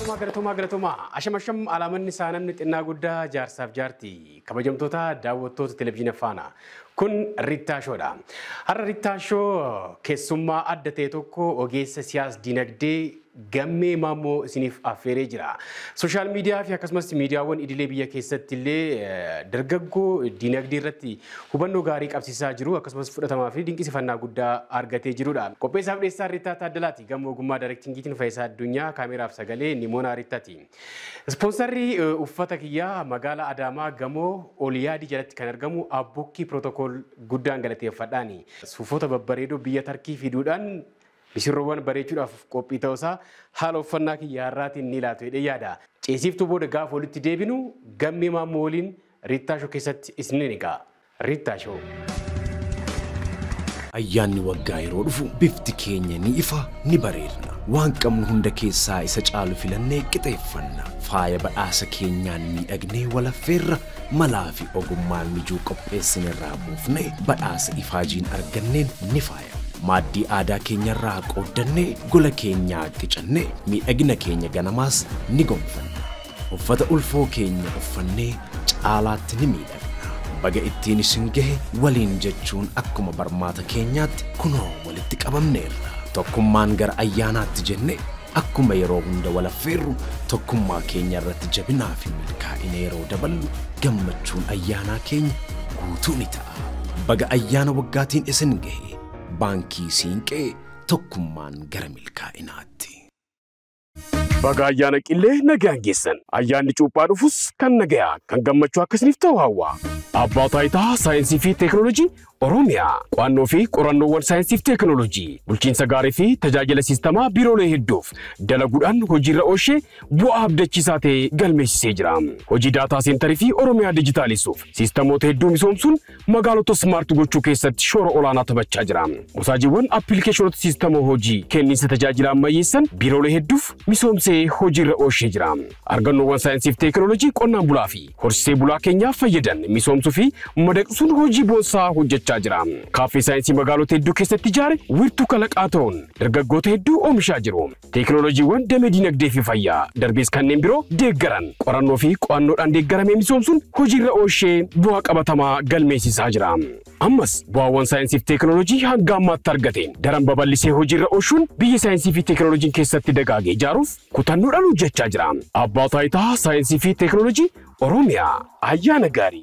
Galatooma galatooma galatooma ashamasham alaamanni isaa namni xinnaa guddaa jaarsaaf jaarti kabajamtoota daawwattoota televezyiina faana kun Rittaashoodha. Har'a Rittaashoo keessummaa adda ta'e tokko ogeessa siyaas dinagdee gammee maammoo isiniif affeeree jira. Sooshaal miidiyaa fi akkasumas miidiyaawwan idilee biyya keessatti illee dargaggoo dinagdee irratti hubannoo gaarii qabsiisaa jiru akkasumas fudhatamaa fi dinqisifannaa guddaa argatee jirudha. Qopheessaaf dhiyeessaa Rittaa Taaddalaati. Gamoo ogummaa daayirektingiitiin Faayisaa Addunyaa kaameraaf sagalee Nimoonaa Rittaati. Ispoonsarri uffata kiyyaa magaalaa Adaamaa gamoo Oliyaadii jalatti kan argamu Abbukkii Pirootokool guddaan galateeffadhaani. Suufota babbareedoo biyya Tarkii fiduudhaan misirroowwan bareechuudhaaf qophii ta'uusaa haala uffannaa kiyya har'aatiin ni laatu jedhee yaada. Ceesiftuu booda gaafa walitti deebinu gammee maammoo waliin Rittaashoo keessatti isin egaa. Rittaashoo. Ayyaanni waggaa yeroo dhufu bifti keenya ni ifa ni bareedna. Waan qabnu hunda keessaa isa caalu filannee qixeeffanna. Faaya badhaasa keenyaan miidhagnee walaffeerra malaa fi ogummaan mijuu qopheessinerraa buufnee badhaasa ifaajiin arganneen ni faaya. Maaddii aadaa keenyarraa qooddannee gola keenyaa qicannee miidhagina keenya ganamaas ni gonfanna. Uffata ulfoo keenya uffannee caalaatti ni miidhagna. Baga ittiin isin gahe waliin jechuun akkuma barmaata keenyaatti kunoo walitti qabamneerra. Tokkummaan gara ayyaanaatti jenne akkuma yeroo hunda walaffeerru tokkummaa keenya irratti jabinaa fi milkaa'ina yeroo daballu gammachuun ayyaanaa keenya guutuu ni ta'a. Baga ayyaana waggaatiin isin gahe baankii siinqee tokkummaan gara milkaa'inaatti. Baga ayyaana qillee nagaan geessan. Ayyaanni cuuphaa dhufus kan nagayaa kan gammachuu akkasiniif ta'u hawwa. Abbaa taayitaa saayinsii fi teekinooloojii Oromiyaa qo'annoo fi qorannoowwan saayinsii fi teekinooloojii bulchiinsa gaarii fi tajaajila siistamaa biiroolee hedduuf dalaguudhaan hojiirra oolchee bu'aa abdachiisaa ta'e galmeessisee jira. Hojii daataa seentarii fi Oromiyaa dijitaalisuuf siistamoota hedduu misoomsuun magaalota smaart gochuu keessatti shoora olaanaa taphachaa jira. Musaajiiwwan appilikeeshinoota siistamoo hojii kenniinsa tajaajila ammayyeessan biiroolee hedduuf misoomsee hojiirra oolchee jira. Argannoowwan saayinsii fi teekinooloojii qonnaan bulaa fi horsiisee bulaa keenyaaf fayyadan misoomsuu fi madaqsuun hojii boonsaa hojjechaa hojjechaa jira. Kaaffee saayinsii magaalota hedduu keessatti ijaare wiirtuu kalaqaa ta'uun dargaggoota hedduu oomishaa jiru. Teekinooloojiiwwan damee dinagdee fi fayyaa darbees kanneen biroo deeggaran qorannoo fi qo'annoodhaan deeggaramee misoomsuun hojiirra oolchee bu'aa qabatamaa galmeessisaa jira. Ammas bu'aawwan saayinsii fi teekinooloojii hanga ammaatti argateen daran babal'isee hojiirra oolchuun biyya saayinsii fi teekinooloojiin keessatti dagaagee ijaaruuf kutannoodhaan hojjechaa jira. Abbaa taayitaa saayinsii fi teekinooloojii Oromiyaa ayyaana gaarii.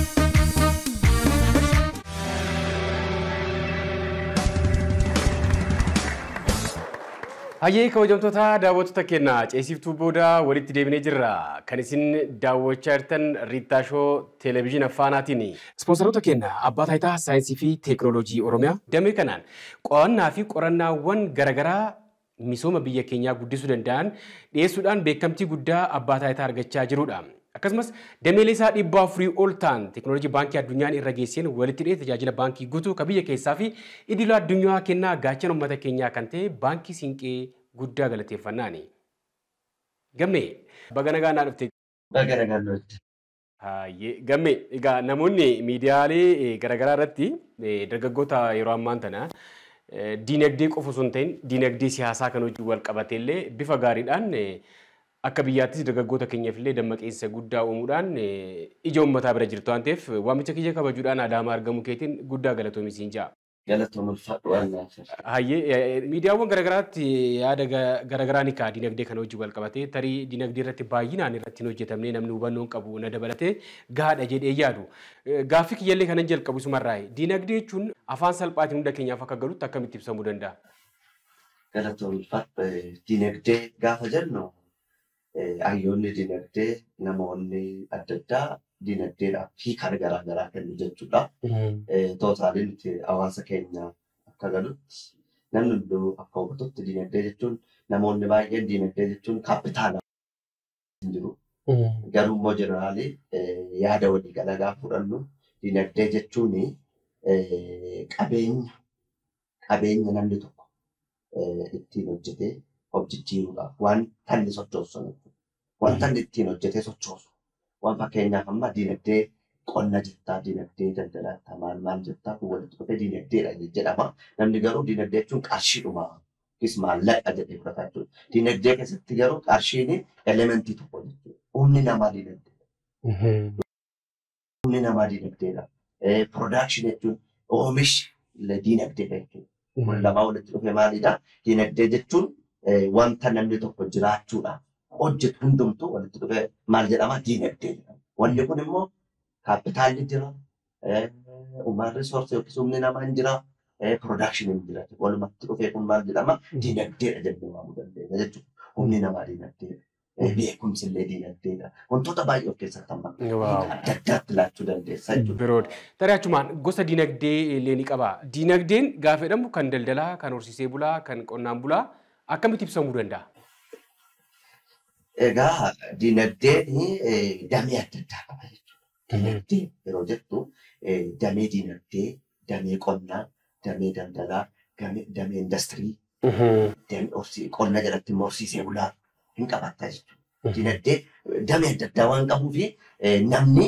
Hayyee kabajamtoota daawwattoota keenya ceesiftuu booda walitti deebinee jirra. Kan isin daawwachaa jirtan Riittaashoo Televezyiina Faanaatiin. Ispoonsaroota keenya Abbaa Taayitaa Saayinsii fi Teekinooloojii Oromiyaa damee kanaan qo'annaa fi qorannaawwan garaagaraa misooma biyya keenyaa guddisuu danda'an dhiyeessuudhaan beekamtii guddaa Abbaa Taayitaa argachaa jirudha. Akkasumas dameelee isaa dhibba afurii ol ta'an teekinooloojii baankii addunyaan irra geesseen walitti dhiyee tajaajila baankii guutuu kan biyya keessaa fi idila addunyaa kennaa gaachana uummata keenyaa kan ta'e baankii siinqee guddaa galateeffannaani. Gammee baga nagaa naa dhufte. Baga nagaa dhufte. Gammee egaa namoonni miidiyaalee garaagaraa irratti dargaggoota yeroo ammaan tana diinagdee qofa osoo hin ta'in diinagdee siyaasaa kan hojii wal qabatee illee bifa gaariidhaan akka biyyaattis dargaggoota keenyaaf illee dammaqinsa guddaa uumuudhaan ija uummataa bira jirtu waan ta'eef waamicha kiyya kabajuudhaan adaamaa argamu keetiin guddaa galatoomi siin ja'a. Galatooma ulfaadhu waan naaf. Hayyee miidiyaawwan garaagaraatti yaada garaagaraa ni ka'a dinagdee kana hojii wal qabatee tarii dinagdee irratti baay'inaan irratti hin hojjetamne namni hubannoon qabu na dabalatee gahaadha jedhee yaadu. Gaaffii kiyyallee kanan jalqabu isumarraa dinagdee jechuun afaan salphaatiin hunda keenyaaf akka galutti akkamitti ibsamuu danda'a? Galatooma ulfaadhu dinagdee gaafa jennu hayyoonni dinagdee namoonni adda addaa dinagdeedhaaf hiika garaa garaa kennu jechuudha. Tootaaliin itti hawaasa keenya akka galutti namni hunduu akka hubatutti dinagdee jechuun namoonni baay'een dinagdee jechuun kaapitaala jiru. Garuu immoo jeneraalii yaada walii galagaa fudhannu dinagdee jechuun qabeenya qabeenya namni tokko ittiin hojjetee of jijjiiruudhaaf waan tanni sochoosu waan tanni ittiin hojjetee sochoosu waan fakkeenyaaf amma dinagdee qonna jettaa dinagdee daldalaa maal maal jettaa kun walitti dhufee dinagdeedha jedhama namni garuu dinagdee jechuun qarshiidhuma yookiis maallaqa jedhee fudhata jechuudha. Dinagdee keessatti garuu qarshiin elementii tokko jechuudha. Humni namaa dinagdee. Humni namaa dinagdeedha. Production jechuun oomishi dinagdeedha jechuudha. Kun lamaa walitti dhufe maalidha? Dinagdee jechuun wanta namni tokko jiraachuudhaaf hojjetu hundumtuu walitti dhufe maal jedhama? Dinagdee jedhama. Wanni kun immoo kaapitaalli jira, uumaan riisorsi yookiis humni namaa hin jira, piroodaakshiniin jira. Walumatti dhufee kun maal jedhama? Dinagdeedha jennee waamuu dandeenya jechuudha. Humni namaa dinagdeedha. Beekumsi illee dinagdeedha. Wantoota baay'ee of keessatti hamma adda addaatti laachuu dandeessa jechuudha. Biroodha. Tarii achumaan gosa dinagdee illee ni qaba. Dinagdeen gaafa jedhamu kan daldalaa, kan horsiisee bulaa, kan qonnaan bulaa akkamitti ibsamuu danda'a? Egaa dinagdeen damee adda addaa qaba jechuudha. Dinagdee yeroo jettu damee dinagdee, damee qonnaa, damee daldalaa, damee industirii, qonna jalatti immoo horsiisee bulaa hin qabatta jechuudha. Dinagdee damee adda addaa waan qabuufi namni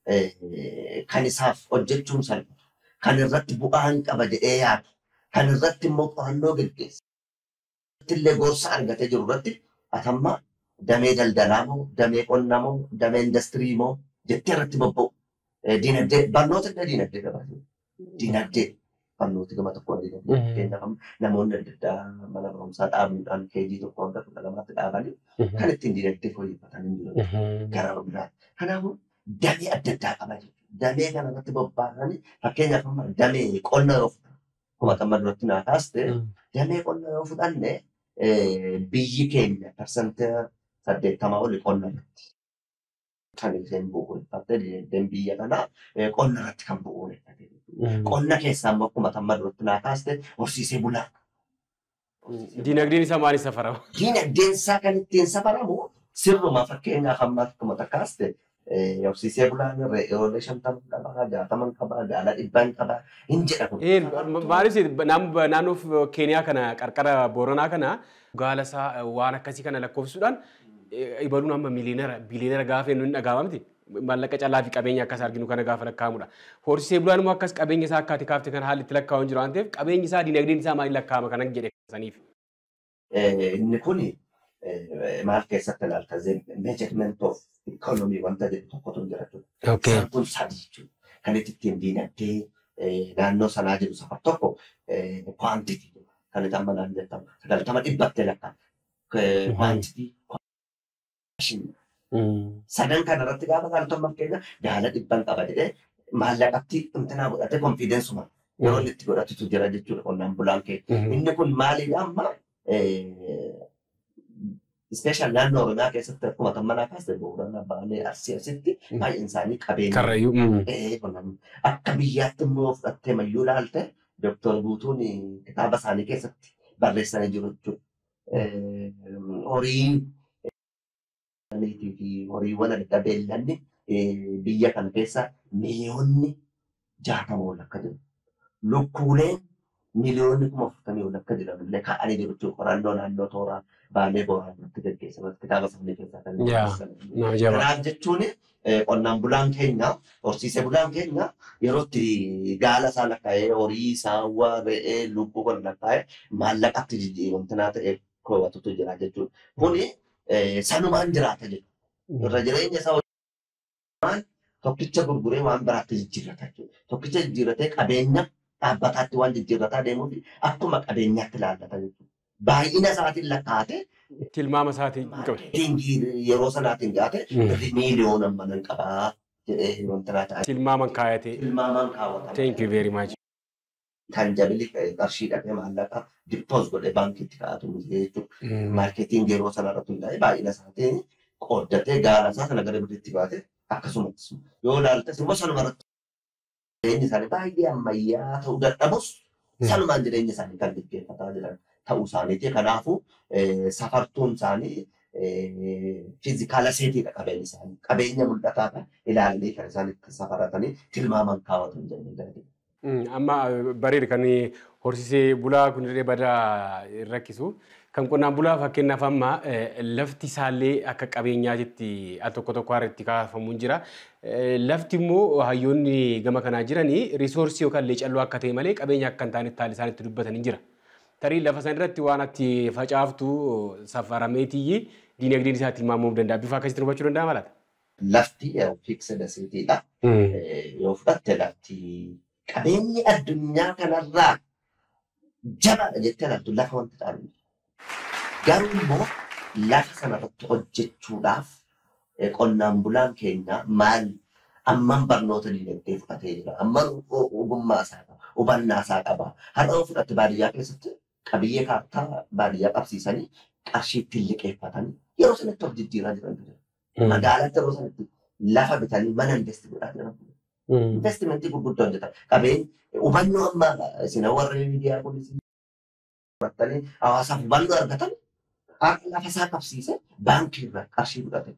kan isaaf hojjechuun salphatu, kan irratti bu'aa hin qaba jedhee yaadu, kan irratti immoo qorannoo gaggeessa. Illee gorsa argatee jiru irratti atamma damee daldalaa moo, damee qonnaa moo, damee industirii moo jettee irratti bobba'u. Dinagdee barnoota illee dinagdee qabaatu. Dinagdee barnooti gama tokkoon dinagdee. Fakkeenyaaf namoonni adda addaa mana barumsaa dhaabuudhaan keejii tokko hanga kudha lamaatti dhaabanii kan ittiin dinagdee fooyyeffatan hin jiru. Gara biraatti. Kanaafuu damee adda addaa qaba jechuudha. Damee kana irratti bobbaasanii fakkeenyaaf amma damee qonna yoo fudhanne akkuma amma duratti naa kaaste damee qonna yoo fudhanne biyyi keenya parsantii saddeettamaa oli qonna irratti kan isheen bu'uureffatte dinagdeen biyya kanaa qonna irratti kan bu'uureffatte. Qonna keessaa immoo akkuma amma duratti naa kaaste horsiisee bulaa. Dinagdeen isaa maaliin safarama? Dinagdeen isaa kan ittiin safaramu sirruma fakkeenyaaf amma akkuma kaaste horsiisee bulaan re'oolee shantaman qabaa, jaataman qabaa, gaala dhibbaan qabaa hin jedha kun. Maaliif naannoo Keeniyaa kana qarqara Booranaa kana gaala isaa waan akkasii kana lakkoofsuudhaan ibaluun amma miliyoonera biliyoonera gaafa inni dhagaama miti. Maallaqa callaa fi qabeenya akkas arginu kana gaafa lakkaa'amudha. Horsiisee bulaan immoo akkas qabeenya isaa akkaati kaafte kana haalli itti lakkaa'u hin jiru waan ta'eef qabeenyi isaa dinagdeen isaa maaliin lakkaa'ama kanan jedhe saniif. Inni kuni maal keessatti ilaalta meejarment of ikoonomii wanta jedhu tokkotu hin jira jechuudha. Isaan kun sadi jechuudha. Kan itti ittiin diinagdee naannoo sanaa jedhu safar tokko kwaantitii kan itti amma naan jettamu sagaltama dhibbattee lakkaa'ama. Kwaantitii sadan kana irratti gaafa ilaaltu amma fakkeenya gaala dhibban qaba jedhee maallaqatti intinaa godhatee konfiidensuma yeroo inni itti godhatutu jira jechuudha qonnaan bulaan kee. Inni kun maaliidha amma ispeeshaal naannoo Oromiyaa keessatti akkuma tammanaa kaasee Booranaa Baalee Arsii asitti baay'een isaanii qabeenya. Karrayyuu. Akka biyyaatti immoo fudhattee mayyuu ilaalte Dooktor Guutuun kitaaba isaanii keessatti barreessanii jiru jechuudha. Horiin fi horiiwwan adda beellanni biyya kana keessa miliyoonni jaatama ol akka jiru. Lukkuuleen miliyoonni kuma afurtamii ol akka jiran illee kaa'anii jiru jechuudha. Qorannoo naannoo tooraa baalee booraa irratti gaggeessamas kitaaba isaanii keessaa kan Kanaaf jechuun qonnaan bulaan keenya horsiisee bulaan keenya yeroo itti gaala isaa lakkaa'ee horii saawwa re'ee lukkuu kan lakkaa'ee maallaqatti jijjiiramtinaa ta'e koowwatutu jira jechuudha. Kuni sanumaan jiraata jedhu. Irra jireenya isaa waan tokkicha gurguree waan biraatti jijjiirrata jechuudha. Tokkicha jijjiirratee qabeenya dhaabbataatti waan jijjiirrataa deemuuf akkuma qabeenyaatti ilaallata jechuudha. Baay'ina isaatiin lakkaa'ate. Tilmaama isaatiin qabe. Yeroo sanaatiin gaate miiliyoona manan qabaa jedhee wanti ta'a. Tilmaaman kaayatee. Tilmaaman kaawwatama. Thank you very much. Kan jabili qarshii dhaqee maallaqa dippoos godhee baankiitti kaa'atu jechuudha. Maarketiin yeroo sana irratti hundaa'e baay'ina isaatiin qooddatee gaala isaa sana gara biraatti baate akkasumas yoo ilaaltes immoo sanuma irratti jireenyi isaanii baay'ee ammayyaa ta'uu dadhabus sanumaan jireenya isaanii kan gaggeeffataa jiran ta'uu isaaniiti. Kanaafuu safartuun isaanii fiizikaala seetiidha qabeenyi isaanii. Qabeenya mul'ataadha ilaalanii kan isaan itti safaratanii tilmaaman kaawwatan jennee Amma bareeda kan horsiisee bulaa kun illee badaa rakkisu. Kan qonnaan bulaa fakkeenyaaf amma lafti isaallee akka qabeenyaatti al tokko tokko irratti kaafamu jira. Lafti immoo hayyoonni gama kanaa jiranii riisoorsii yookaan leecalloo akka ta'e malee qabeenya akka hin taanetti haalli isaan itti dubbatan jira. Tarii lafa san irratti waan ati facaaftu safarameetii diinagdeen isaa tilmaamuu danda'a. Bifa akkasitti hubachuu danda'a malata? Lafti fiiksida seetiidha. Yoo fudhatte lafti qabeenyi addunyaa kanarraa jabaadha jettee laftu lafa wanta ta'an. Garuu immoo lafa sanarratti hojjechuudhaaf qonnaan bulaan keenya maal amman barnoota diinagdee fudhatee jira. Amman ogummaa isaa qaba. Hubannaa isaa qaba. Har'a yoo fudhatte baadiyyaa keessatti qabiyyee kaartaa baadiyyaa qabsiisanii qarshiitti liqeeffatanii yeroo sanatti of jijjiiraa jiran jira. Magaalatti yeroo sanatti lafa bitanii mana investi godhaa jiran. Investimentii gurguddoo hojjetan. Qabeen hubannoo amma isin warri miidiyaa kunis fudhatanii hawaasaaf hubannoo argatan har'a lafa isaa qabsiise baankii irraa qarshii fudhate.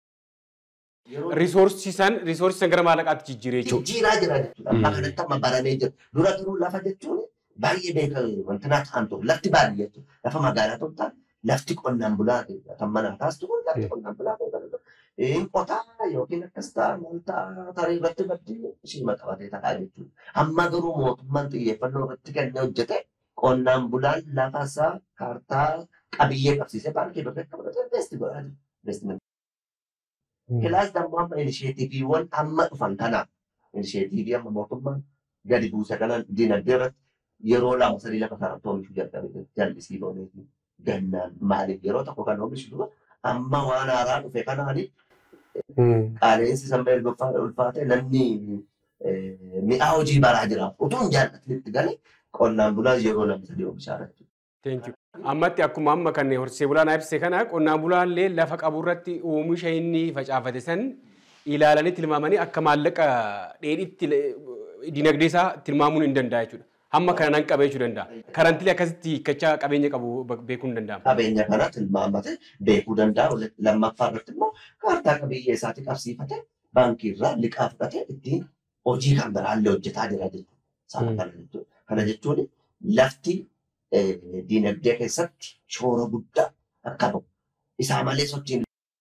Riisoorsiisan riisoorsiisan gara maallaqaatti jijjiiree jechuudha. Jijjiiraa jira jechuudha. Amma kanatti amma baramee jira. Dura turuu lafa jechuun baay'ee beekamu wanti naa ta'an ture. Lafti baadiyyaa jechuudha. Lafa magaalaa ta'u ta'a. Lafti qonnaan bulaa kan mana taas ture. Lafti qonnaan bulaa ta'u Hin qotaa yookiin akkas ta'a maal ta'a tarii irratti baddii ishii qabatee ta'a jechuudha. Amma garuu mootummaan xiyyeeffannoo irratti kennee hojjete qonnaan bulaan lafa isaa kaartaa qabiyyee qabsiisee baankii bakka akka fudhatee investi godhaa jira. Investimentii. Kilaas dammoo amma inisheetiiviiwwan amma dhufan kanaaf inisheetiivii amma mootummaan gadi buuse kanan dinagdee irratti yeroo lama sadii lafa kanatti oomishuu jalqabe jallisii loonii gannaan maaliif yeroo tokko kan oomishu dura amma waan haaraa dhufe kanaani qaaleensi sammee ulfaate namni mi'aa hojii baraa jira utuu hin jaallatinitti galee qonnaan bulaan yeroo lama sadii oomishaa jechuudha. Thank you. Ammatti akkuma amma kan horsee bulaan ibse kana qonnaan bulaallee lafa qabu irratti oomisha inni facaafate san ilaalanii tilmaamanii akka maallaqa dheedhitti dinagdee isaa tilmaamuun hin danda'a jechuudha. Hamma kana nan qabee jechuu danda'a. Karantilee akkasitti hiikkachaa qabeenya qabu beekuun ni danda'ama. Qabeenya kana tilmaamate beekuu danda'a. Lammaffaa irratti immoo kaartaa qabiyyee isaatti qabsiifate baankii irraa liqaa fudhate ittiin hojii kan biraallee hojjetaa jira jechuudha. Kana jechuun lafti diinagdee keessatti shoora guddaa akka qabu. Isaa malee sochiin.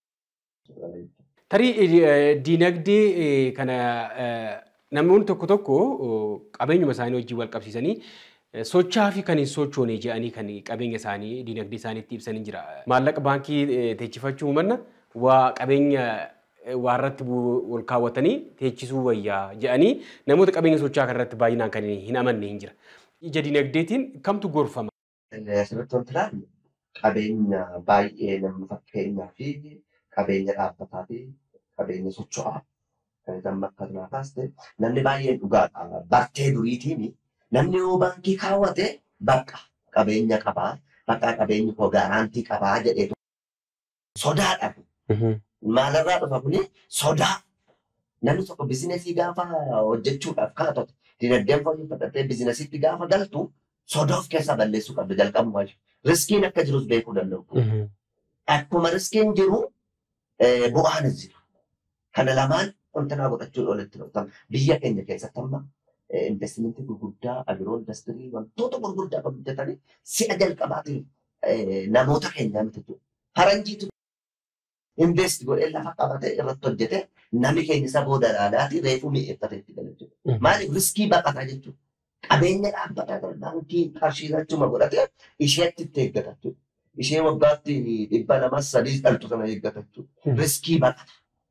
Tarii diinagdee kana namoonni tokko tokko qabeenyuma isaanii wajjin wal qabsiisanii sochaa fi kan hin sochoone jedhanii kan qabeenya isaanii diinagdee isaaniitti ibsanii jira. Maallaqa baankii teechifachuu manna waa qabeenya waa irratti wal kaawwatanii teechisuu wayyaa jedhanii namoota qabeenya sochaa kanarratti baay'inaan kan hin amanne hin jira. ija dinagdeetiin kamtu gorfama? Asirratti wanti ilaallu qabeenya baay'ee namni fakkeenyaa fi qabeenya dhaabbataa fi qabeenya socho'aa kan isaan bakka biraa kaaste namni baay'een dhugaadha. Bartee duriitiin namni yoo baankii kaawwate bakka qabeenya qabaa bakka qabeenyi koo gaaraantii qabaa jedhee sodaadha. Maalirraa dhufa kuni sodaa. Namni tokko bizinesii gaafa hojjechuudhaaf kaatote dinagdeen fooyyeffattee bizinesiitti gaafa galtu sodaa of keessaa balleessuu qabdi jalqabumaa jiru. Riskiin akka jirus beekuu danda'u. Akkuma riskiin jiru bu'aanis jiru. Kana lamaan wantoota godhachuun olitti dhuftan biyya keenya keessatti amma investimentii gurguddaa agiroo industirii wantoota gurguddaa kan hojjetanii si'a jalqabaatiin namoota keenyaa miti jechuudha. Faranjiitu invest godhee lafa qabatee irratti hojjete namni keenya isa booda dhaadhaatii reefuu mi'eeffate itti gala jechuudha. Maaliif riskii baqataa jechuudha. Qabeenya dhaabbataa gara baankii qarshii achuma godhatee isheetti itti eeggata jechuudha. Ishee waggaatti dhibba lamas sadii dhaltu sana eeggata jechuudha. Riskii baqata.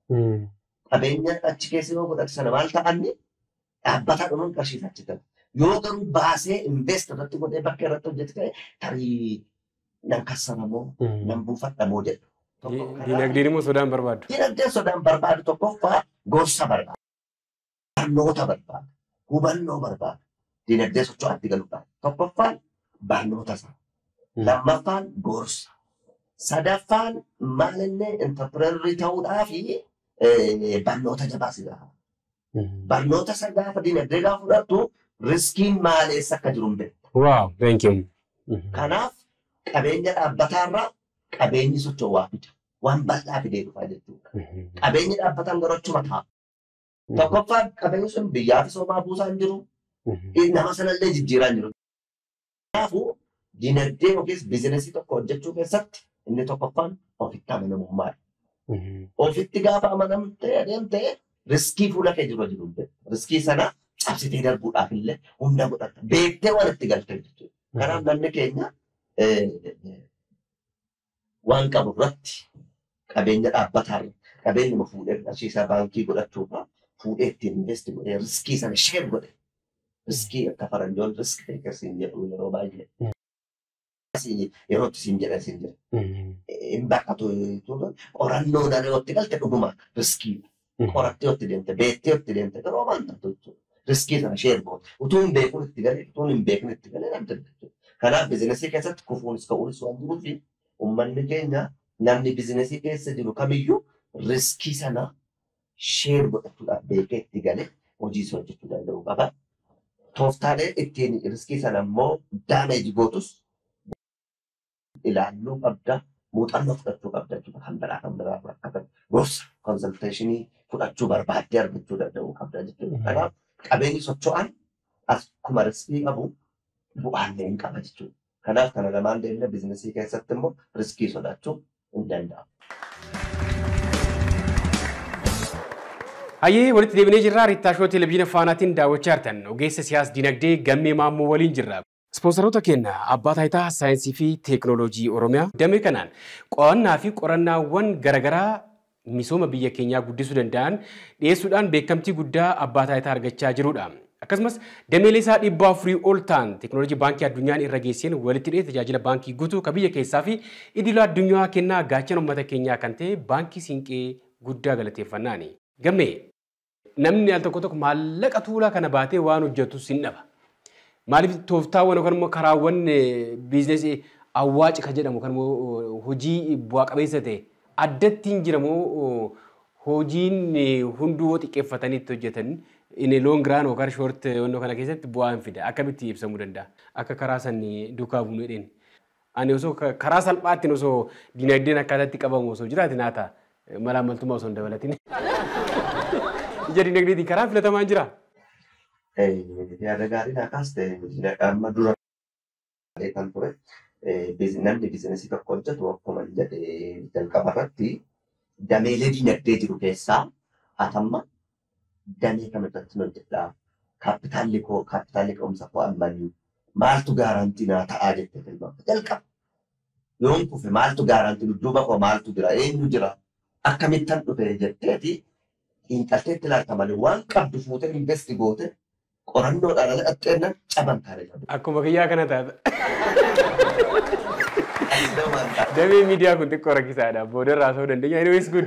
Qabeenya achi keessa yoo godhate sana maal ta'anni dhaabbataa dhuman qarshii achi gala. Yoo garuu baasee invest irratti godhee bakka irratti hojjete ta'e tarii nan kassaramoo nan buufadhamoo jedhu. Dinagdeen immoo sodaan barbaadu. Dinagdeen sodaan barbaadu tokkoffaa gorsa barbaada. Barnoota barbaada. Hubannoo barbaada. Dinagdee socho'aatti galuudhaan. Tokkoffaan barnoota isaa. Lammaffaan gorsa. Sadaffaan maalinni intarpireerii ta'uudhaa fi barnoota jabaa si gaafa. Barnoota isa gaafa dinagdee gaafa fudhattu riskiin maaleessa akka jiru hin beektu. Waaw, thank you. Kanaaf qabeenya dhaabbataarraa qabeenyi socho'aa fida. Waan bal'aa fidee dhufaa jechuudha. Qabeenyi dhaabbataan garuu achuma ta'a. Tokkoffaan qabeenyi sun biyyaaf soomaa buusaa hin jiru. Nama sanallee jijjiiraa hin jiru. Kanaafuu dinagdee yookiis biizinesii tokko hojjechuu keessatti inni tokkoffaan ofitti amanamummaadha. Ofitti gaafa amanamtee adeemtee riskii fuula kee jiru jiru. Riskii sana cabsitee darbuudhaaf illee humna godhatta. Beektee waan itti galte jechuudha. Kanaaf namni keenya waan qabu irratti qabeenya dhaabbataa irratti qabeenyuma fuudhee qarshiisaa baankii godhachuurraa fuudhee ittiin investi godhee riskii sana sheer godhe. Riskii akka faranjoon risk teekersiin jedhu yeroo baay'ee. Yeroo itti siin jedhe siin jedhe. Hin baqatu qorannoo dhala yoo itti galte dhuguma riskii. Qorattee yoo itti deemte beektee yoo itti deemte garuu waan ta'u jechuudha. Riskii sana sheer goote. Utuu hin beekun itti galee utuu hin beekun itti galee namni jechuudha. Kanaaf bizinesii keessatti kufuunis ka'uunis waan jiruufi uummanni keenya namni bizinesii keessa jiru kamiyyuu riskii sana sheer godhachuudhaaf beekee itti galee hojii isa hojjechuu danda'u qaba. Tooftaalee ittiin riskii sana immoo daameeji gootus ilaalluu qabda. Muuxannoo fudhachuu qabda jechuudha. Kan biraa kan biraa akka gorsa konsalteeshinii fudhachuu barbaaddee argachuu danda'uu qabda jechuudha. Kanaaf qabeenyi socho'an akkuma riskii qabu bu'aallee hin qaba jechuudha. Kanaaf kana lamaan deemnee bizinesii keessatti immoo riskii sodaachuu hin danda'amu. Hayyee walitti deebinee jirra. Riittaa Shoo Televezyiina Faanaatiin daawwachaa jirtan ogeessa siyaas dinagdee gammee maammoo waliin jirra. Ispoonsaroota keenya abbaa taayitaa saayinsii fi teekinooloojii Oromiyaa damee kanaan qo'annaa fi qorannaawwan garaagaraa misooma biyya keenyaa guddisuu danda'an dhiyeessuudhaan beekamtii guddaa abbaa taayitaa argachaa jirudha. Akkasumas dameelee isaa dhibba afurii ol ta'an teekinooloojii baankii addunyaan irra geesseen walitti dhiyee tajaajila baankii guutuu kan biyya keessaa fi idila addunyaa kennaa gaachana uummata keenyaa kan ta'e baankii siinqee guddaa galateeffannaani. Gammee namni al tokko tokko maallaqa tuulaa kana baatee waan hojjetu sin dhaba. Maaliif tooftaawwan yookaan immoo karaawwan biizinasii awwaaci kan jedhamu kan immoo hojii bu'aa qabeessa ta'e addatti hin jiramoo hojiin hunduu xiqqeeffatanii itti hojjetan inni loon giraan yookaan shoort wannoo kana keessatti bu'aa hin fida akkamitti ibsamuu danda'a akka karaa sanii duukaa buunee dheeni. Ani osoo karaa salphaattiin osoo dinagdeen akkaataatti qabamu osoo jiraate naata malaamaltummaa osoo hin dabalatin. Ija dinagdeetiin karaan filatamaan jira. yaada gaarii naa kaaste amma dura kan ture namni bizinesii tokko hojjetu akkuma jedhe jalqaba irratti dameelee dinagdee jiru keessaa atamma damee kamirratti hojjedha kaapitaalli koo kaapitaalli ka'umsa koo ammanii maaltu gaarantii naa ta'aa jette tilmaama jalqaba yoon kufe maaltu gaarantii dudduuba koo maaltu jira eenyu jira akkamittan dhufe jetteeti xiinxalteetti ilaalta malee waan qabdu fuutee investi goote qorannoodhaan ala dhaxxeennan caban taane qabu. Akkuma kiyyaa kana taata. Damee miidiyaa kun xiqqoo rakkisaadha. Booda irraa ta'uu dandeenya. Anyways good.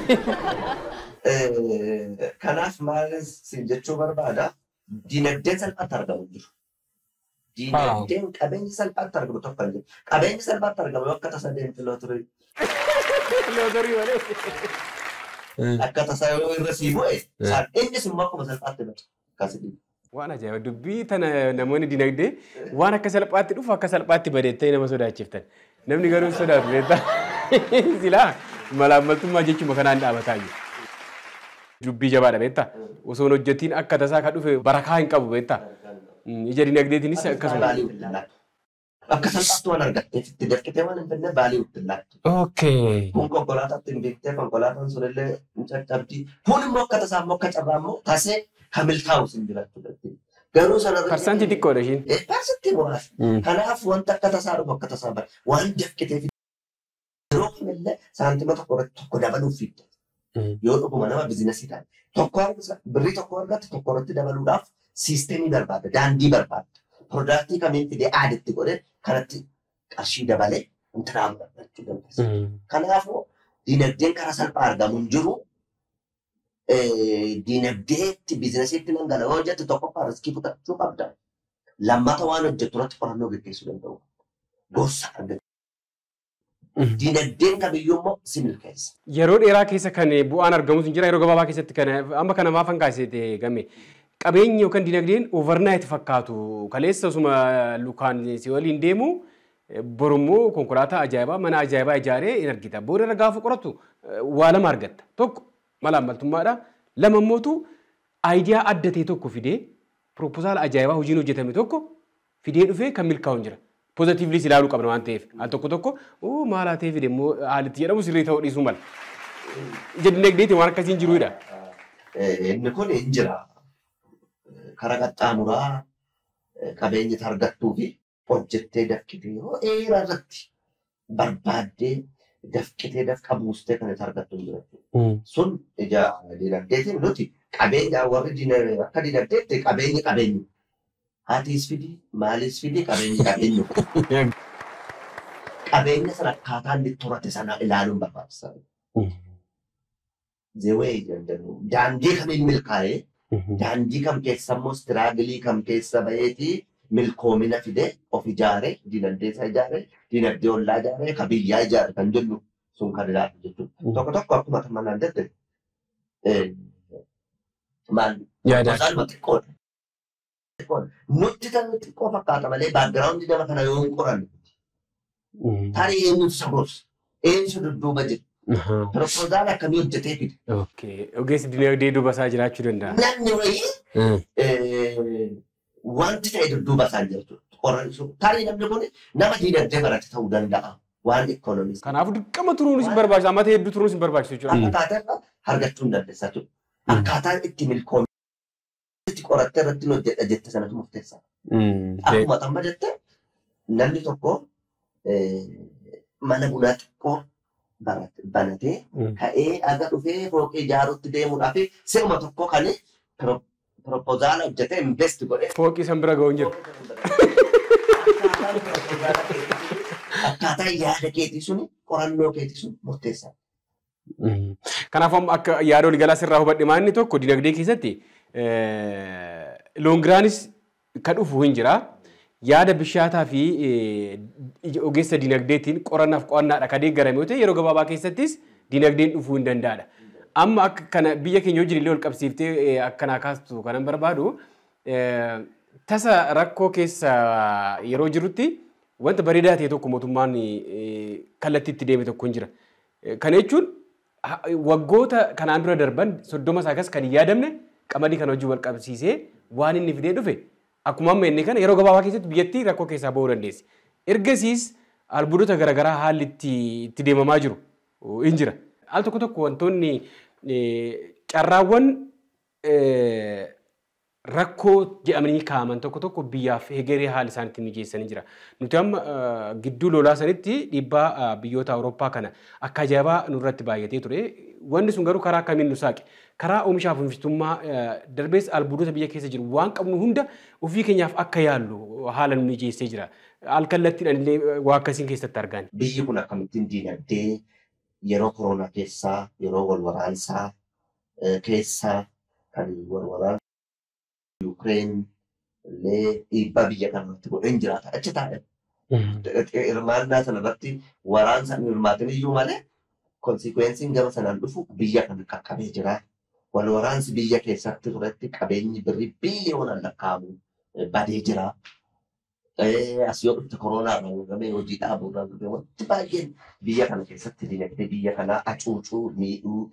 Kanaaf maal siin jechuu barbaada dinagdeen salphaatti argamu jiru. Dinagdeen qabeenyi salphaatti argamu tokko hin jiru. Qabeenyi salphaatti argamu akka tasa deemti looturii. Lootarii malee. Akka tasa yoo irra sii bu'e innis immoo akkuma salphaatti bada. Akkasitti. Waan ajaa'iba dubbii tana namoonni dinagdee waan akka salphaatti dhufu akka salphaatti badeettee nama sodaachiftan. Namni garuu sodaatu beektaa. Silaa malaammaltummaa jechuma kanaan dhaabataa jiru. Dubbii jabaadha beektaa. Osoo hojjetiin akka tasaa kan dhufe barakaa hin qabu beektaa. Ija dinagdeetiinis akkasuma. Akka salphaatti waan argatteef itti dafqitee waan hin fedne baalii itti laattu. Okay. Kun konkolaataatti hin beektee konkolaataan sun illee hin caccabdii. Kun immoo akka tasaa immoo akka carraa immoo tasee kamil taa'u sin jiraachuu dandeenya. Garuu sana Parsantii xiqqoodha ishiin. Parsantii muraasa. Kanaaf wanta akka tasaa dhufu akka tasaa bara waan dafqiteef yeroo kamillee saantima tokko irratti tokko dabaluuf fidda. Yoo dhuguma nama bizinesii taate tokko birrii tokko argatte tokko irratti dabaluudhaaf siisteemii barbaada daandii barbaada. Piroodaaktii kamiin fidee aadatti godhee kanatti qarshii dabalee intiraan barbaachuu dandeessa. Kanaafuu dinagdeen karaa salphaa argamu hin jiru. Dinagdeetti biizinasiitti dhangala'oo hojjette tokkoffaa riskii fudhachuu qabda. Lammata waan hojjettu irratti qorannoo gaggeessuu danda'u. Gorsa argachuu. Dinagdeen kamiyyuu immoo si milkeessa. Yeroo dheeraa keessa kan bu'aan argamus hin jira yeroo gabaabaa keessatti kan amma kana maaf hankaasite game. Qabeenyi yookaan dinagdeen overnight fakkaatu kaleessa osuma lukaan si waliin deemu borummoo konkolaataa ajaa'ibaa mana ajaa'ibaa ijaaree hin argita. Booda irra gaafa qoratu waa lama argatta. Tokko malaammaltummaadha. Lama immootu aayidiyaa adda ta'e tokko fidee piroopozaala ajaa'ibaa hojiin hojjetame tokko fidee dhufee kan milkaa'u jira. Pozitiivlis ilaaluu qabna waan ta'eef. Al tokko tokko maal haa ta'e fide immoo haalitti jedhamu sirrii ta'uu dhiisuu mala. Ija dinagdeetiin waan akkasii hin jiruudha. Inni kun hin jira. Kara qaxxaamuraa qabeenyi argattuu fi hojjettee dafqitee yoo dheeraa irratti barbaaddee dafqitee dafqa buustee kan itti argattu hin jiru. Sun ija dinagdeetiin nuti qabeenya warri dinagdee akka dinagdeetti qabeenyi qabeenyu. Haatiis fidi maaliis fidi qabeenyi qabeenyu. Qabeenya sana akkaataa inni turate sana ilaaluun barbaachisaa. Zewee jedhamu daandii kamiin milkaa'ee daandii kam keessa immoo istiraagilii kam keessa baheetii milkoomina fidee of ijaaree dinagdee isaa ijaaree dinagdee ollaa ijaaree ka biyyaa ijaare kan jennu sun kan ilaalu jechuudha. Tokko tokko akkuma kan manaan jette maal Yaadaa. Osaaluma xiqqoodha. Xiqqoodha. Nutti kan xiqqoo fakkaata malee baagiraawundi nama kana yoo hin qoranne tarii eenyutu saboos eenyutu dudduuba jira. Piroopozaala akkamii hojjetee fide. Ogeessi dinagdee duuba isaa jiraachuu danda'a. Namni wayii wanti ta'e dudduuba isaan jirtu. Qoransu. Tarii namni kun nama dinagdee barate ta'uu danda'a. Waan ikoonomis. Kanaafuu dirqama turuunis hin barbaachisu. Ammata hedduu turuunis hin barbaachisu jechuudha. Akkaataa irraa argachuu hin dandeessaa jechuudha. Akkaataan itti milkoomee itti qorattee irratti hojjedha jette sanatu murteessaa. Akkuma amma jette namni tokko mana bunaa xiqqoo banatee ka'ee aga dhufee fooqee ijaaruutti deemuudhaaf si'uma tokko kan piroopozaala hojjetee invest godhee Fooqii san bira ga'uun jira. akkaataa yaada keetii suni qorannoo keetii sun murteessaa. Kanaaf amma akka yaada waliigalaa sirraa hubadhe maanni tokko dinagdee keessatti loongiraanis kan dhufu hin jira. Yaada bishaataa fi ogeessa dinagdeetiin qorannaaf qo'annaadha kan deeggarame yoo ta'e yeroo gabaabaa keessattis dinagdeen dhufuu hin danda'adha. Amma akka kana biyya keenya wajjin illee ol qabsiiftee akkanaa kaastu kanan barbaadu tasa rakkoo keessa yeroo jirutti wanta bareedaa ta'e tokko mootummaan kallattii itti deeme tokko hin jira. Kana jechuun waggoota kanaan dura darban soddoma isaa akkas kan hin yaadamne qamadii kana wajjin wal qabsiisee waan inni fidee dhufe akkuma amma inni kana yeroo gabaabaa keessatti biyyattii rakkoo keessaa bahuu dandeessi. Ergasiis albuudota garaagaraa haalli itti deemamaa jiru hin jira. Al tokko tokko wantoonni carraawwan rakkoo jedhamanii kaa'aman tokko tokko biyyaaf hegeree haala isaan ittiin mijeessanii jira. Nuti amma gidduu lolaa sanitti dhiibbaa biyyoota Awurooppaa kana akka ajaa'ibaa nurratti baay'atee ture. Wanni sun garuu karaa akkamiin nu saaqe? Karaa oomishaaf oomishtummaa darbees albuudota biyya keessa jiru waan qabnu hunda ofii keenyaaf akka yaallu haala nu mijeessee jira. Alkallattiidhaan illee waa akkasiin keessatti argan. Biyyi kun akkamittiin diinagdee yeroo koronaa keessaa yeroo wal waraansaa keessaa kan wal waraansa Yuukireen illee dhiibbaa biyya kanarratti godhee hin jiraata. Achi taa'e. Hirmaannaa sanarratti waraansa hin hirmaatin iyyuu malee konsikweensiin gama sanaan dhufu biyya kana qaqqabee jira. Wal waraansi biyya keessatti turetti qabeenyi birrii biliyoonaan lakkaa'amu badee jira. As yoo dhufte koronaa irraa uummame hojii dhaabuu irraa uummame wanti baay'een biyya kana keessatti dinagdee biyya kanaa hacuucuu miidhuu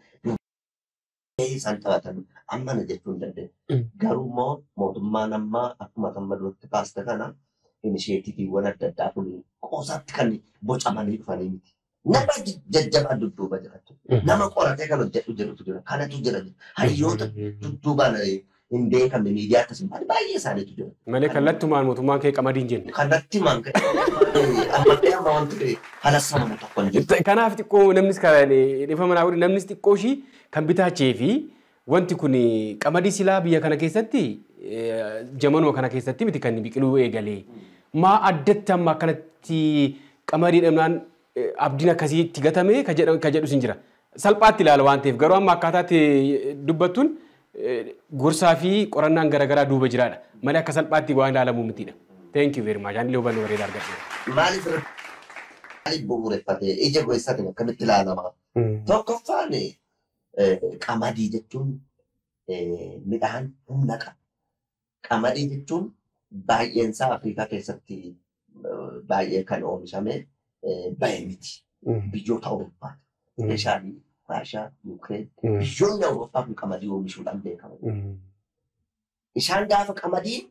isaan taphatan amma na jechuu hin dandeenye. Garuu immoo mootummaan ammaa akkuma amma duratti kaaste kana inisheetiiviiwwan adda addaa kun qoosaatti kan bocamanii dhufanii miti. Nama jajjabaa dudduuba jiratu. Nama qoratee kan hojjetu jirutu jira. Kanatu jira. Hayyoota dudduubaan hin beekamne miidiyaa akkasuma baay'ee isaaniitu jira. Malee kallattumaan mootummaan kee qamadiin jenne. Kanatti maan ammattee amma wanti halassamamu tokko hin jiru. Kanaaf xiqqoo namnis dhifa manaa godhe namnis xiqqoo ishii kan bitaachee fi wanti kun qamadii silaa biyya kana keessatti jamanuma kana keessatti miti kan biqiluu eegalee. Maa addatti amma akkanatti qamadii dhabnaan abdiin akkasii itti gatame ka jedhus hin jira. Salphaatti ilaala waan ta'eef garuu amma akkaataatti dubbattuun gorsaa fi qorannaan garaagaraa duuba jiraadha. Malee akka salphaatti waan ilaalamu mitidha. Thank you very much. Ani hubannoo bareedaa argadheera. Maaliif maaliif bu'uureffatee ija goeessaatiin akkamitti ilaalama? Tokkoffaan qamadii jechuun midhaan humna qaba. Qamadii jechuun baay'eensaa Afrikaa keessatti baay'ee kan oomishame bahe miti. Biyyoota Awurooppaa. Meeshaalee Raashaa, Yuukireen. Biyyoonni Awurooppaa kun qamadii oomishuudhaan beekamu. Isaan gaafa qamadiin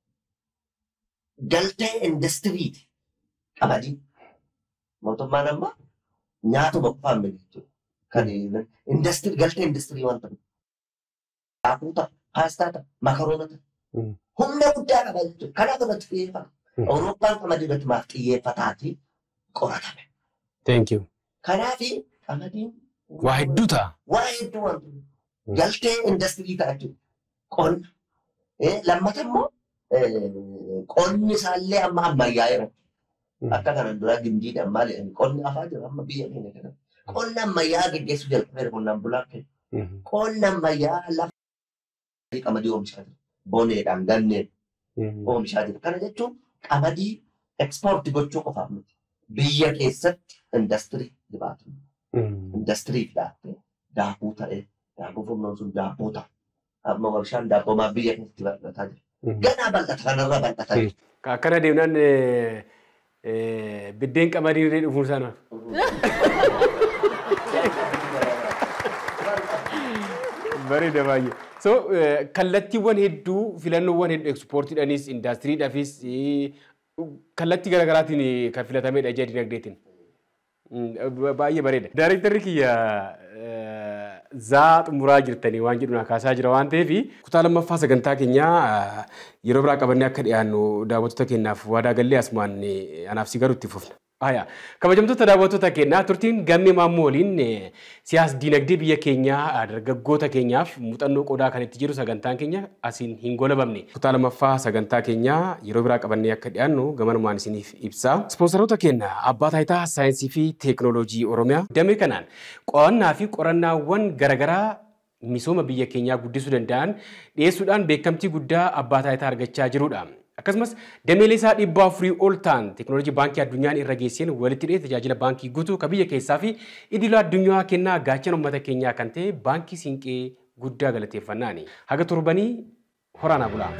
galtee indastiriiti. Qamadii. Mootummaan amma nyaatuma qofaan miti jechuudha. Kan indastiri galtee industirii waan ta'eef. Daakuu ta'a, paastaa ta'a, makaroona ta'a. Humna guddaa qaba jechuudha. Kanaaf irratti xiyyeeffata. Awurooppaan qamadii irratti maaf xiyyeeffataatii qoratame. Thank you. Kanaaf qamadiin Waa hedduu ta'a. waa hedduu wanti galtee industirii ta'a jechuudha. Qonna. Eh, Lammata immoo eh, qonni isaallee amma ammayyaa'eera. Akka kanan dura gindii ammaa jedhani qonni afaa jira amma biyya keenya kana. Qonna ammayyaa geggeessuu jalqabeera qonnaan bulaa keenya. Qonna ammayyaa lafa qamadii oomishaa jira. Boneedhaan ganneen oomishaa jira. Kana jechuun qamadii ekspoortii gochuu qofaaf miti. Biyya keessatti industirii dibaatu. Industirii fidaattee daakuu ta'ee daakuu furnoon sun daabboo ta'a. Amma warshaan daabboo maa biyya keessatti bal'ataa jira. Ganaa bal'ata kanarra bal'ataa jira. Akkana deemnaan eh, eh, biddeen qamadii illee dhufuun sana. Bareeda baay'ee. So eh, kallattiiwwan hedduu filannoowwan hedduu ekspoortiidhaanis indaastiriidhaafis eh, kallattii garaagaraatiin eh, kan filatamedha ija dinagdeetiin. Mm, Baay'ee bareeda. Daarektarri kiyya eh, zaa xumuraa jirtanii waan jedhu na kaasaa jira waan ta'eef kutaa lammaffaa sagantaa keenyaa eh, yeroo biraa qabannee akka dhiyaannu daawwattoota keenyaaf waadaa gallee asumaan eh, anaaf si garuu itti fufna. Haya, kabajamtoota daawwattoota keenyaa turtiin gammee maammoo waliin eh, siyaas dinagdee biyya keenyaa eh, dargaggoota keenyaaf muuxannoo qoodaa kan itti jiru sagantaan keenya asiin hin golabamne. Kutaa lammaffaa sagantaa keenyaa yeroo biraa qabannee akka dhiyaannu gamanumaan isiniif ibsa. Ispoonsaroota keenya abbaa taayitaa saayinsii fi teekinooloojii Oromiyaa damee kanaan qo'annaa fi qorannaawwan garaagaraa misooma biyya keenyaa guddisuu danda'an dhiyeessuudhaan beekamtii guddaa abbaa taayitaa argachaa jirudha. Akkasumas dameelee isaa dhibba afurii ol ta'an teekinooloojii baankii addunyaan irra geesseen walitti dhiyee tajaajila baankii guutuu kan biyya keessaa fi idila addunyaa kennaa gaachana uummata keenyaa kan ta'e baankii siinqee guddaa galateeffannaani. Haga torbanii horaanaa bulaa.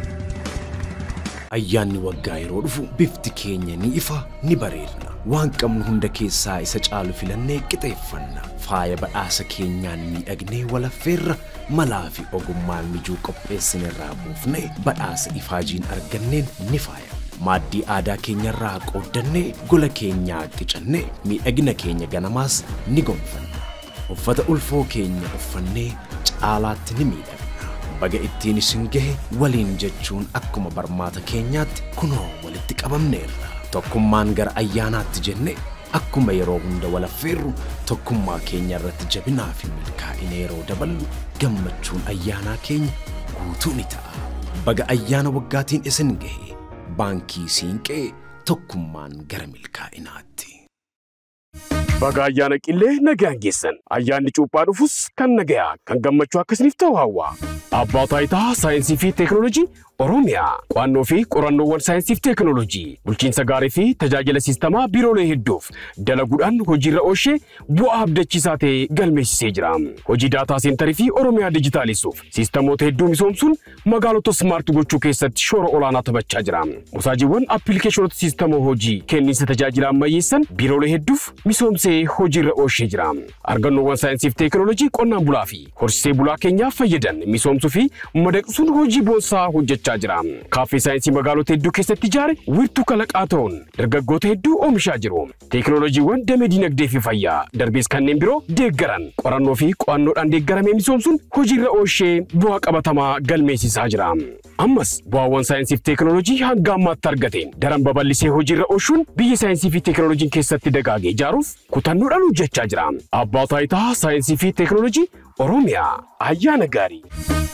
Ayyaanni waggaa yeroo dhufu bifti keenya ni ifa ni bareedna. Waan qabnu hunda keessaa isa caalu filannee qixeeffanna. Faaya badhaasa keenyaan miidhagnee walaffeerra malaa fi ogummaan mijuu qopheessinerraa buufnee badhaasa ifaajiin arganneen ni faaya. Maaddii aadaa keenyarraa qooddannee gola keenyaa qicannee miidhagina keenya ganamaas ni gonfanna. Uffata ulfoo keenya uffannee caalaatti ni miidhagna. Baga ittiin isin gahe waliin jechuun akkuma barmaata keenyaatti kunoo walitti qabamneerra. Tokkummaan gara ayyaanaatti jenne akkuma yeroo hunda walaffeerru tokkummaa keenya irratti jabinaa fi milkaa'ina yeroo daballu gammachuun ayyaanaa keenya guutuu ni ta'a. Baga ayyaana waggaatiin isin gahe baankii siinqee tokkummaan gara milkaa'inaatti. Baga ayyaana qillee nagaan geessan. Ayyaanni cuuphaa dhufus kan nagayaa kan gammachuu akkasiniif ta'u hawwa. Abbaa taayitaa saayinsii fi teekinooloojii Oromiyaa qo'annoo fi qorannoowwan saayinsii fi teekinooloojii bulchiinsa gaarii fi tajaajila siistamaa biiroolee hedduuf dalaguudhaan hojiirra oolchee bu'aa abdachiisaa ta'e galmeessisee jira. Hojii daataa seentarii fi Oromiyaa dijitaalisuuf siistamoota hedduu misoomsuun magaalota smaart gochuu keessatti shoora olaanaa taphachaa jira. Musaajiiwwan appilikeeshinoota siistamoo hojii kenniinsa tajaajila ammayyeessan biiroolee hedduuf misoomsee hojiirra oolchee jira. Argannoowwan saayinsii fi teekinooloojii qonnaan bulaa fi horsiisee bulaa keenyaaf fayyadan misoomsuu fi madaqsuun hojii boonsaa hojjechaa jira. Kaaffee saayinsii magaalota hedduu keessatti ijaare wiirtuu kalaqaa ta'uun dargaggoota hedduu oomishaa jiru. Teekinooloojiiwwan damee dinagdee fi fayyaa darbees kanneen biroo deeggaran qorannoo fi qo'annoodhaan deeggaramee misoomsuun hojiirra oolchee bu'aa qabatamaa galmeessisaa jira. Ammas bu'aawwan saayinsii fi teekinooloojii hanga ammaatti argateen daran babal'isee hojiirra oolchuun biyya saayinsii fi teekinooloojiin keessatti dagaage ijaaruuf kutannoodhaan hojjechaa jira. Abbaa taayitaa saayinsii fi teekinooloojii Oromiyaa ayyaana gaarii.